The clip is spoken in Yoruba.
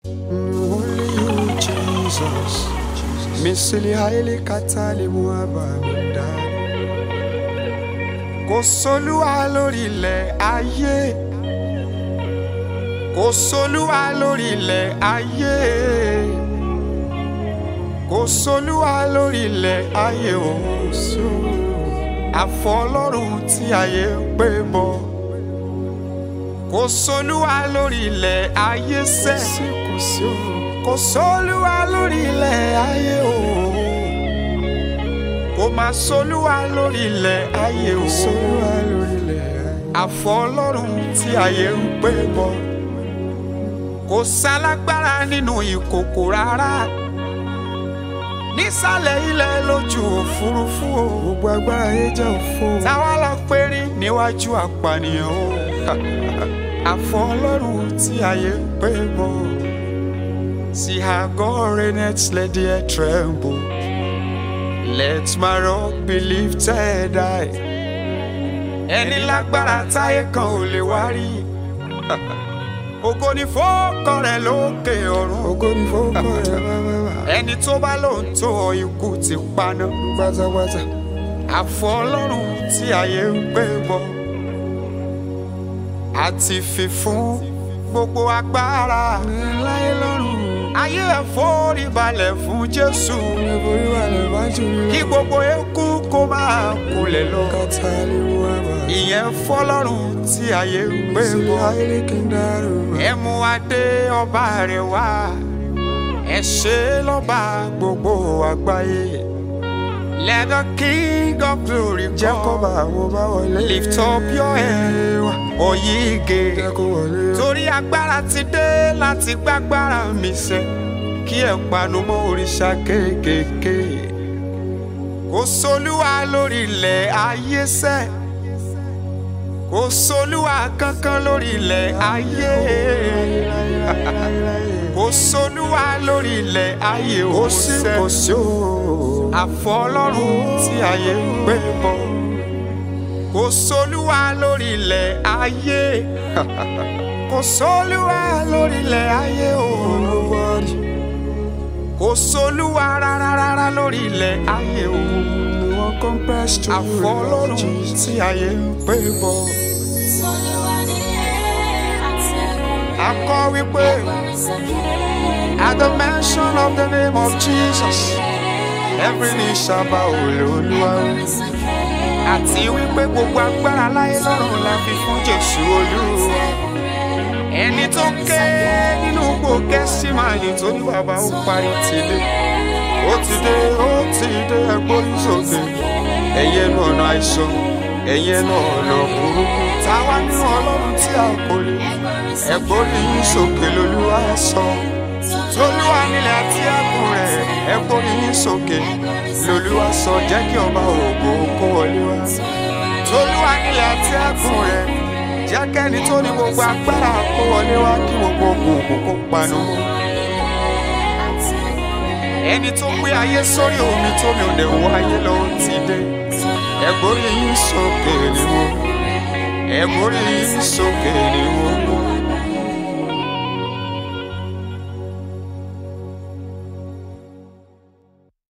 Only you, Jesus. Misili haile katali muabamida. Kò sólúwa lórí ilẹ̀ ayé. Kò sólúwa lórí ilẹ̀ ayé. Kò sólúwa lórí ilẹ̀ ayé òun. Àfọ Ọlọ́run tí ayé ń pè bọ̀. Kò sólúwa lórí ilẹ̀ ayé sẹ́. Kò sólúwa lórí ilẹ̀ ayé o. Kò má sólúwa lórí ilẹ̀ ayé o. Àfọ Ọlọ́run tí ayé ń pè bọ̀. Kò sálágbára nínú ìkòkò rárá. Nísàlẹ̀ ilẹ̀ lójú òfurufú o. Gbogbo agbára yẹn jẹ́ òfo. Táwa lọ pérí níwájú àpànìyàn o. Àfọ Ọlọ́run tí ayé ń pè bọ̀. See how God reigneth, let the earth tremble. Let my rock be lifted high. Ẹni lágbára táyé kan ò lè wá rí. Ògo ni fọ́ọ̀kàn rẹ̀ lókè ọ̀run. Ògo ni fọ́ọ̀kọ̀ rẹ̀ bábábá. Ẹni tó bá lóun tó ọ ikú ti paná. Pátápátá. Àfọ Ọlọ́run tí ayé ń gbé bọ̀. Àti fi fún gbogbo agbára. Láyé lọ́rùn. Ayé ẹ̀ forí balẹ̀ fún Jésù. Orí wà lè bá jù lọ. Kí gbogbo eku kó máa kulẹ̀ lọ. Kàtà lè mú àbá. Ìyẹn fọlọ́run tí ayé ń gbé Ìsìlẹ̀ bọ̀. ayé kí n dárò. Ẹ mú adé ọba rẹ̀ wá. Ẹ ṣe lọ́ba gbogbo àgbáyé. Let the king of glory Jẹ́ kó bá come. àwọn bá wọlé. Lift up your head, oyige. Jẹ́ kó wọlé. Torí agbára ti dé láti gbágbára mi sẹ́. Kí ẹ panu mọ́ òrìṣà kéékèèké. Kò sólúwa lórí ilẹ̀ ayé sẹ́. Kò sólúwa kankan lórí ilẹ̀ ayé. Kò sólúwa lórí ilẹ̀ ayé Kò ó sí sẹ́. kò sí o. Àfọ Ọlọ́run tí ayé ń gbé bọ̀. Kò sólúwa lórí ilẹ̀ ayé. Kò sólúwa lórí ilẹ̀ ayé o. Nobody. Kò sólúwa rárá rárá lórí ilẹ̀ ayé o. No one compares to you. Àfọ Ọlọ́run Jesus. tí ayé ń gbé bọ̀. A kọ́ wípé at the mention of the name of Jesus, every knee shall bow Olúwa. Àti wípé gbogbo agbára láyé lọ́run la fi fún Jésù Olúwa. Ẹni tó ké nínú gbòógẹ́ sí máa yìn tó ní bàbá ó parí ti dé. Ó ti dé, ó ti dé ẹgbórí sókè. Ẹ̀yin ẹnu ọ̀nà àìsàn, ẹ̀yin ẹnu ọ̀nà burúkú. Táwa nínú Ọlọ́run tí a kò lè. Ẹgbórí yín sókè lolúwa sọ. Tolúwa nílẹ̀ àti ẹ̀kún rẹ̀, ẹgbórí yín sókè. Lolúwa sọ, jẹ́ kí ọba ògo kó wọlé wá. Tolúwa nílẹ̀ àti ẹ̀kún rẹ̀, jẹ́ kẹ́ni tó ní gbogbo agbára kó wọlé wá kí gbogbo òkùnkùn kó panu mọ́. Ẹni tó gbé ayé sórí omi tómi ò lè wọ ayé lọ ó ti dé. Ẹgbórí yín sókè ni mo. Ẹgbórí yín sókè ni mo.